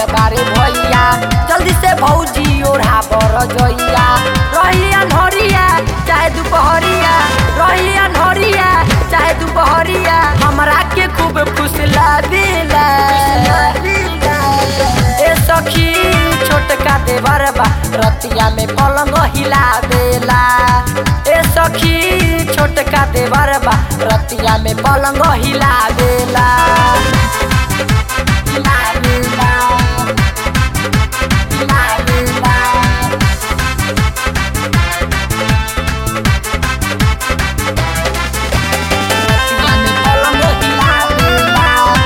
बारे भैया जल्दी से भौजी ओढ़ा बर जइया रही अनहरिया चाहे दुपहरिया रही अनहरिया चाहे दुपहरिया हमरा के खूब खुश लागेला ए सखी छोटका देवर बा रतिया में पलंग हिला देला ए सखी छोटका देवर बा रतिया में पलंग हिला देला हिला देला हिला देला रतिया में पलंग हिला देला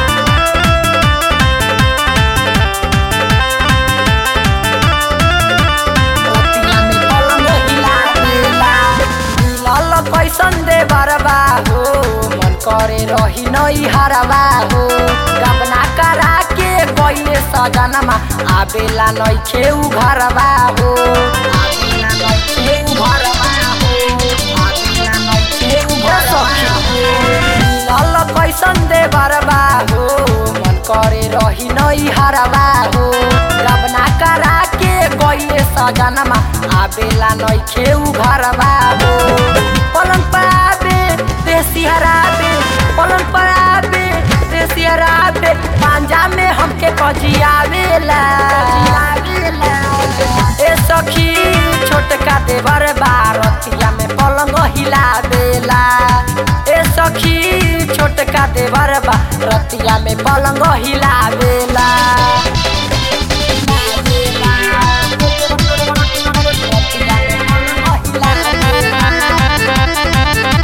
रतिया में पलंग हिला देला मिलल कैसन दे बरबा हो मन करे रही नई हरबा हो गबना करा के गइले सजनमा आबेला नई खेउ घरबा हो आबेला नई खेउ घरबा हो आबेला नई खेउ घरबा हो मिलल कैसन दे बरबा हो मन करे रही नई हरबा हो गबना करा के गइले सजनमा आबेला नई खेउ घरबा हो पलंग पर आबे देसी हराबे पलंग पर आबे देसी हराबे पांजा में हमके कजियावेला ए सखी छोटका देवर बारतिया में पलंग हिला देला ए सखी छोटका देवर बा रतिया में पलंग हिला देला रतिया में पलंग हिला देला।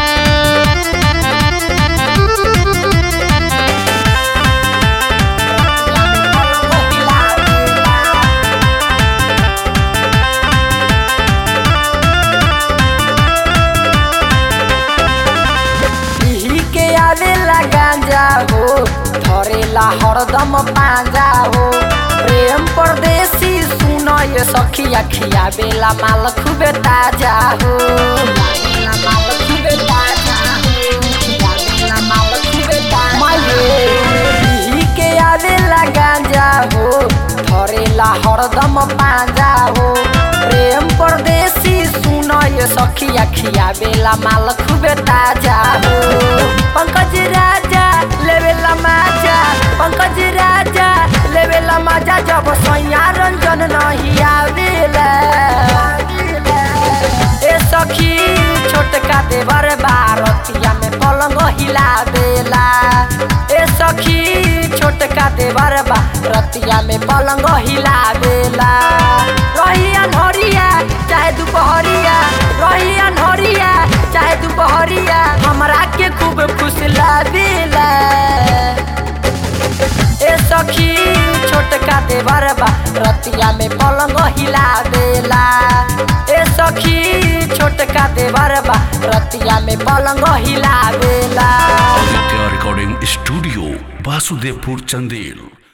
पीही के आवेला गांजा हो धरेला हरदम पांजा हो प्रेम परदेसी सुन ये सखिया खियावेला माल खूबे ताजा हो खियावेला माल खूबे ताजा हो, खियावेला माल खूबे ताजा माये, पीही के आवेला गांजा हो धरेला हरदम पांजा हो प्रेम परदेसी सुन ये सखिया खियावेला माल खूबे ताजा हो पंकज राजा लेवेला माजा पंकज राजा लेवेला माजा जब सैया रंजन नहीं आवेला ए सखी छोटका देवर बारतिया में पलंग हिला देला ए सखी छोटका देवर बा रतिया में पलंग हिला देला रही अनहरिया चाहे दुपहरिया रही अनहरिया चाहे दुपहरिया हमरा के खूब खुश लागेला ए सखी छोटका देवर बा रतिया में पलंग हिला देला ए सखी छोटका देवर बा रतिया में पलंग हिला देला आदित्य रिकॉर्डिंग स्टूडियो वासुदेवपुर चंदेल